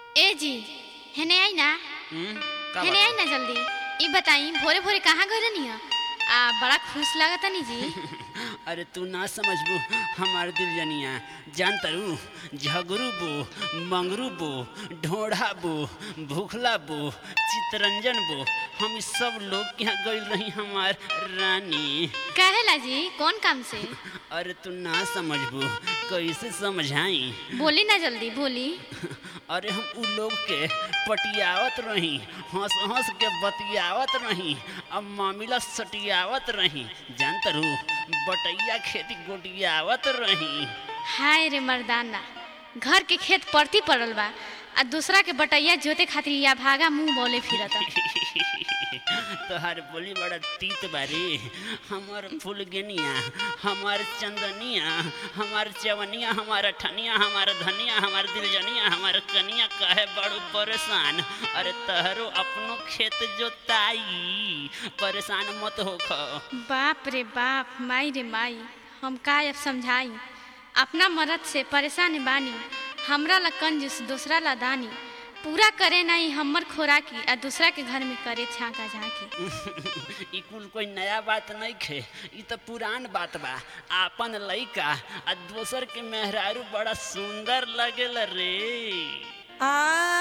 ए जी हेने आई ना हम्म, का हेने आई ना जल्दी ई बताई भोरे भोरे कहाँ गए रहनी आ बड़ा खुश लागत नी जी बात? अरे तू ना समझबू हमार दिल जनिया जान तरू झगरू बो मंगरू बो ढोढ़ा बो भूखला बो चितरंजन बो हम इस सब लोग के यहाँ गई रही हमार रानी कहेला जी कौन काम से अरे तू ना समझबू कैसे समझाई बोली ना जल्दी बोली अरे हम उ लोग के पटियावत रही हंस हंस के बतियावत रही अब मामिला सटियावत रही जान तरू बटैया खेती गोटियावत रही हाय रे मर्दाना घर के खेत परती पड़ल बा आ दूसरा के बटैया जोते खातिर या भागा मुंह बोले फिरता तोहार बोली बड़ा तीत बारी हमार फुलगनिया हमार चंदनिया हमार चवनिया हमार अठनिया हमार धनिया हमार दिलजनिया हमार कनिया काहे बड़ू परेशान अरे तहरो अपनो खेत जोताई परेशान मत होख बाप रे बाप माई रे माई हम का अब समझाई अपना मरद से परेशान बानी हमरा ला कंजूस दूसरा ला दानी पूरा करे नहीं हमर खोराकी आ दूसरा के घर में करे छाका झांकी ई कुल कोई नया बात नहीं खे ई तो पुरान बात बा आपन लइका आ दोसर के मेहरारू बड़ा सुंदर लगेल रे आ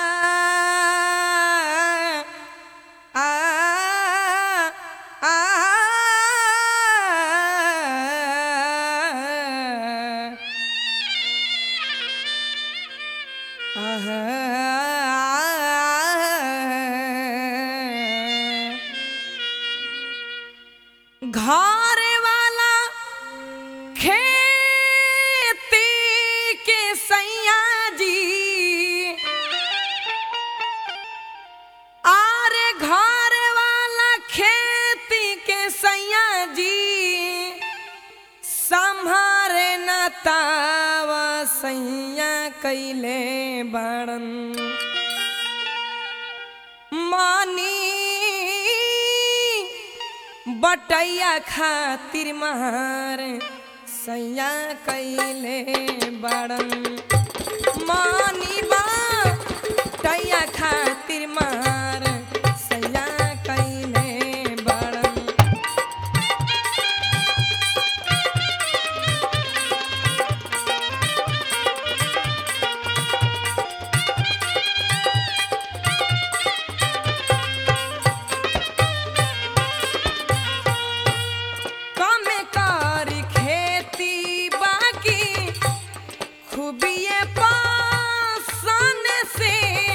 आ आ घर वाला खेती के सैया जी आरे घर वाला खेती के सैया जी संभारे न तावा सैया कैले बड़न मानी बटैया खातिर मार सैया कैले बड़न मानी बटैया खातिर मार सैया कैले बड़न कमे करी खेती बाकी खूबिए पासन से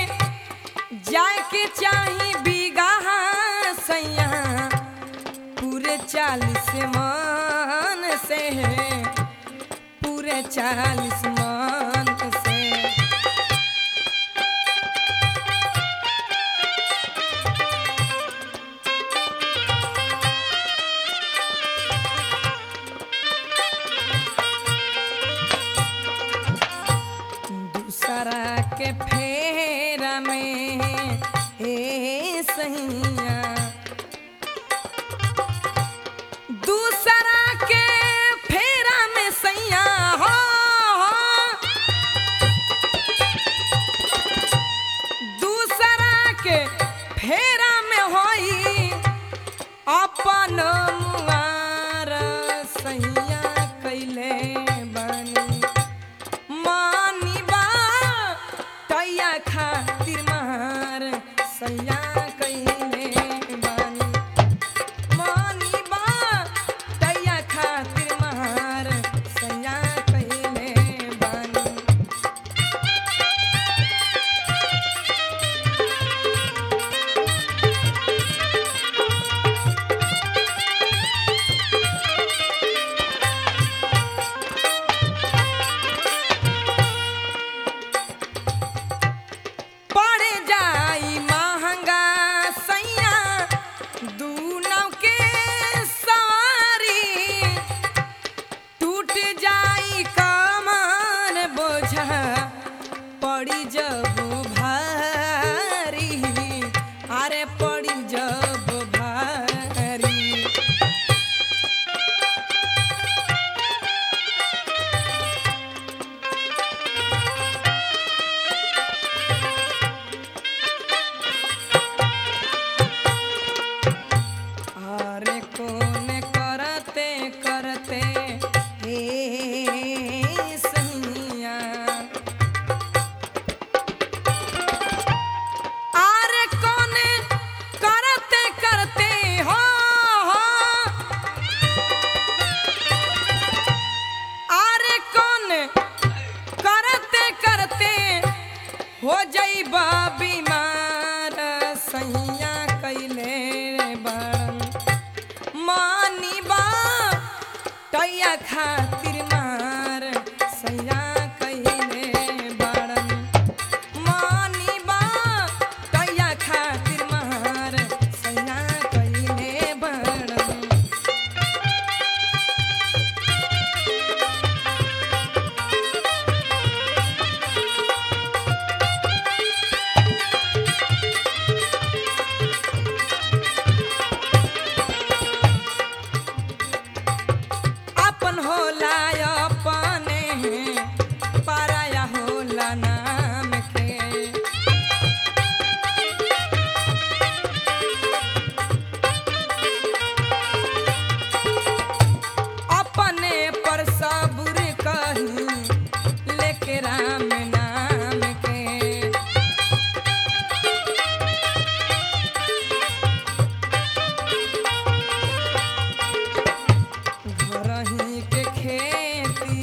जाके चाही बीघा सैया पूरे चालीस मान से पूरे चालीस मान से दूसरा के फेरा में ए सैया दूसरा के फेरा में सैया हो हो। दूसरा के फेरा में होई अपन मुआर सैया कैले बानी मानी बा तैया खातिर मार सैया कैले बानी मानी बा तैया खातिर मार सैया कैले बानी पड़ जाई महंगा सैया दू नौ के सवारी टूट जाई कमर बोझा पड़ी जब भारी अरे पड़ी जब भारी हो जइबा बीमार सैया कैले बड़न मानी बा टैया खातिर मार सैया कैले बड़न मानी बा टैया खातिर मार सैया कैले बड़न अपन होला अपने पराया होला नाम के अपने पर सबूर कही लेके राम नाम के घरही के खेती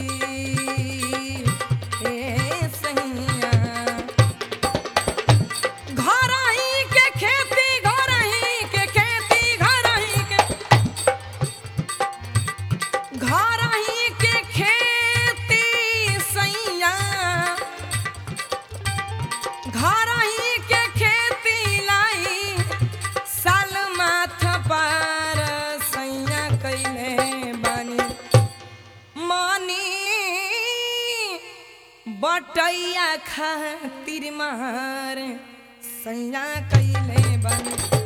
ए सैया घरही के खेती घरही के खेती घरही के घरही के खेती सैया घरही के खेती लाई साल माथ पार सैया कैले बानी मानी बटैया खातिर मार सैया कैले बानी